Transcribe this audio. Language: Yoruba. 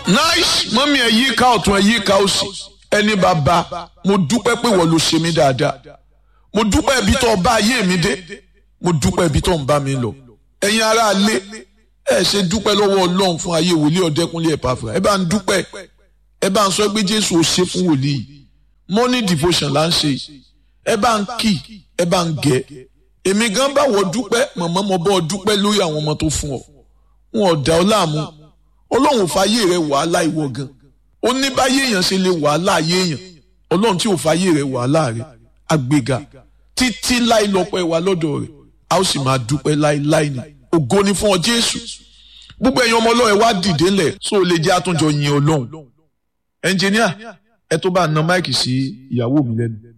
nice mọ́mí ẹ̀ yí ká ọ̀tún ẹ̀ yí ká òsì ẹni bàbá mo dúpẹ́ pé wọ́n ló ṣe mí dáadáa mo dúpẹ́ ibi tó bá ayé mi dé mo dúpẹ́ ibi tó ń bá mi lọ ẹ̀yin ará ilé ẹ ṣe dúpẹ́ lọ́wọ́ ọlọ́run fún ayé wòlíì ọ̀dẹ́kunlé Epafra ẹ bá ń dúpẹ́ ẹ bá ń sọ pé jésù ò ṣe fún wòlíì morning devotion là ń ṣe ẹ bá ń kì ẹ bá ń gẹ èmi gan bá wọ dúpẹ́ mọ̀mọ́ mo bọ́ ọ dúpẹ́ lórí àwọn ọmọ tó fún ọ wọn ò dá ọ láàmú ọlọ́run fàyè rẹ wàhálà ìwọ gan ó ní báyé èèyàn ṣe lè wàhálà ayé èèyàn ọlọ́run tí ò fàyè rẹ wàhálà rẹ àgbéga títí láì lọ́pọ̀ ẹ̀wà lọ́dọ̀ rẹ̀ a ó sì máa dúpẹ́ láíláí ni ògo ni fún ọ jésù gbogbo ẹ̀yin ọmọ ọlọ́run ẹ wá dìde ńlẹ̀ só o lè jẹ́ àtúnjọ yin ọlọ́run ẹnjìníà ẹ tó bá na máìkì sí ìyàwó mi lẹ́nu.